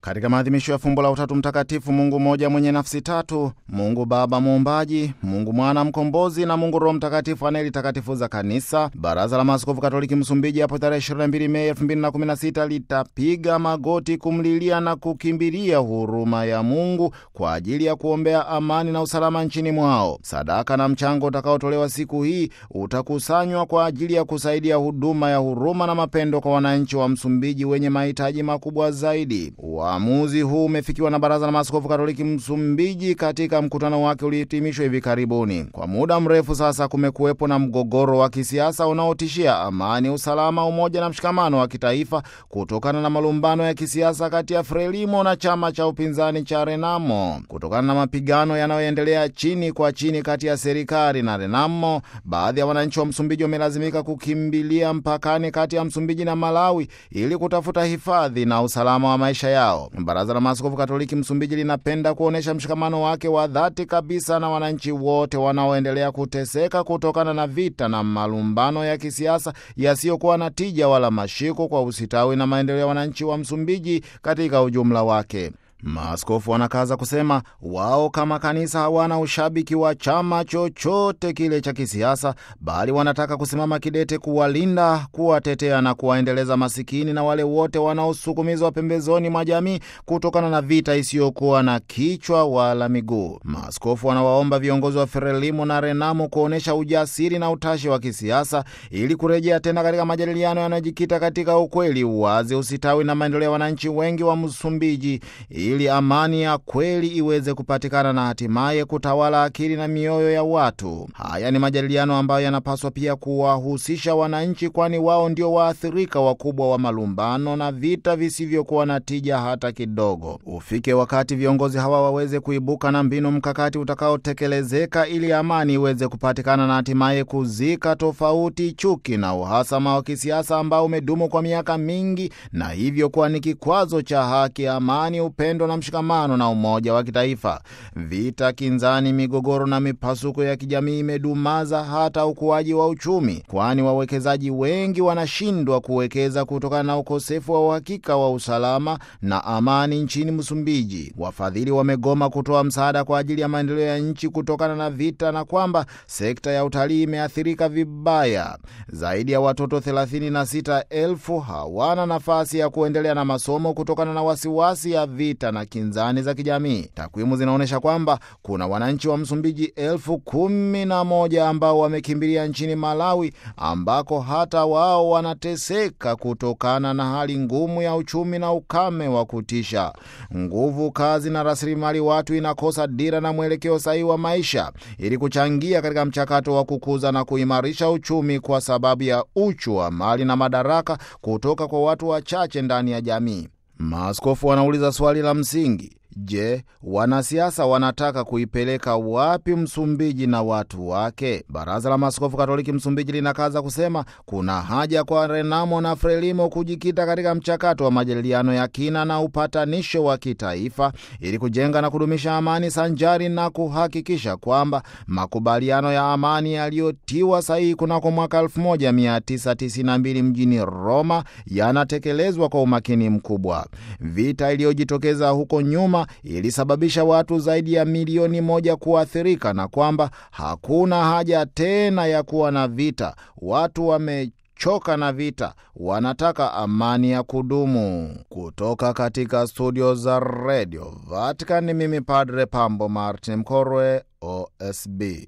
Katika maadhimisho ya fumbo la Utatu Mtakatifu, Mungu mmoja mwenye nafsi tatu, Mungu Baba muumbaji, Mungu Mwana mkombozi na Mungu Roho Mtakatifu anayelitakatifuza Kanisa, Baraza la Maaskofu Katoliki Msumbiji hapo tarehe 22 Mei 2016 litapiga magoti kumlilia na kukimbilia huruma ya Mungu kwa ajili ya kuombea amani na usalama nchini mwao. Sadaka na mchango utakaotolewa siku hii utakusanywa kwa ajili ya kusaidia huduma ya huruma na mapendo kwa wananchi wa Msumbiji wenye mahitaji makubwa zaidi. Uamuzi huu umefikiwa na Baraza la Maaskofu Katoliki Msumbiji katika mkutano wake uliohitimishwa hivi karibuni. Kwa muda mrefu sasa kumekuwepo na mgogoro wa kisiasa unaotishia amani, usalama, umoja na mshikamano wa kitaifa kutokana na malumbano ya kisiasa kati ya Frelimo na chama cha upinzani cha Renamo. Kutokana na mapigano yanayoendelea chini kwa chini kati ya serikali na Renamo, baadhi ya wananchi wa Msumbiji wamelazimika kukimbilia mpakani kati ya Msumbiji na Malawi ili kutafuta hifadhi na usalama wa maisha yao. Baraza la Maaskofu Katoliki Msumbiji linapenda kuonyesha mshikamano wake wa dhati kabisa na wananchi wote wanaoendelea kuteseka kutokana na vita na malumbano ya kisiasa yasiyokuwa na tija wala mashiko kwa usitawi na maendeleo ya wananchi wa Msumbiji katika ujumla wake. Maaskofu wanakaza kusema wao kama kanisa hawana ushabiki wa chama chochote kile cha kisiasa, bali wanataka kusimama kidete kuwalinda, kuwatetea na kuwaendeleza masikini na wale wote wanaosukumizwa pembezoni mwa jamii kutokana na vita isiyokuwa na kichwa wala miguu. Maaskofu wanawaomba viongozi wa Frelimo na Renamo kuonyesha ujasiri na utashi wa kisiasa ili kurejea tena katika majadiliano yanayojikita katika ukweli, uwazi, usitawi na maendeleo ya wananchi wengi wa Msumbiji ili amani ya kweli iweze kupatikana na hatimaye kutawala akili na mioyo ya watu. Haya ni majadiliano ambayo yanapaswa pia kuwahusisha wananchi, kwani wao ndio waathirika wakubwa wa malumbano na vita visivyokuwa na tija hata kidogo. Ufike wakati viongozi hawa waweze kuibuka na mbinu mkakati utakaotekelezeka ili amani iweze kupatikana na hatimaye kuzika tofauti, chuki na uhasama wa kisiasa ambao umedumu kwa miaka mingi na hivyo kuwa ni kikwazo cha haki, amani, upendo na mshikamano na umoja wa kitaifa. Vita, kinzani, migogoro na mipasuko ya kijamii imedumaza hata ukuaji wa uchumi, kwani wawekezaji wengi wanashindwa kuwekeza kutokana na ukosefu wa uhakika wa usalama na amani nchini Msumbiji. Wafadhili wamegoma kutoa msaada kwa ajili ya maendeleo ya nchi kutokana na vita, na kwamba sekta ya utalii imeathirika vibaya. Zaidi ya watoto 36,000 hawana nafasi ya kuendelea na masomo kutokana na wasiwasi ya vita na kinzani za kijamii. Takwimu zinaonyesha kwamba kuna wananchi wa Msumbiji elfu kumi na moja ambao wamekimbilia nchini Malawi, ambako hata wao wanateseka kutokana na hali ngumu ya uchumi na ukame wa kutisha. Nguvu kazi na rasilimali watu inakosa dira na mwelekeo sahihi wa maisha ili kuchangia katika mchakato wa kukuza na kuimarisha uchumi, kwa sababu ya uchu wa mali na madaraka kutoka kwa watu wachache ndani ya jamii. Maaskofu wanauliza swali la msingi: Je, wanasiasa wanataka kuipeleka wapi Msumbiji na watu wake? Baraza la Maaskofu Katoliki Msumbiji linakaza kusema kuna haja kwa Renamo na Frelimo kujikita katika mchakato wa majadiliano ya kina na upatanisho wa kitaifa ili kujenga na kudumisha amani sanjari na kuhakikisha kwamba makubaliano ya amani yaliyotiwa sahihi kunako mwaka 1992 mjini Roma yanatekelezwa kwa umakini mkubwa. Vita iliyojitokeza huko nyuma ilisababisha watu zaidi ya milioni moja kuathirika na kwamba hakuna haja tena ya kuwa na vita. Watu wamechoka na vita, wanataka amani ya kudumu. Kutoka katika studio za redio Vatican, mimi Padre Pambo Martin Mkorwe, OSB.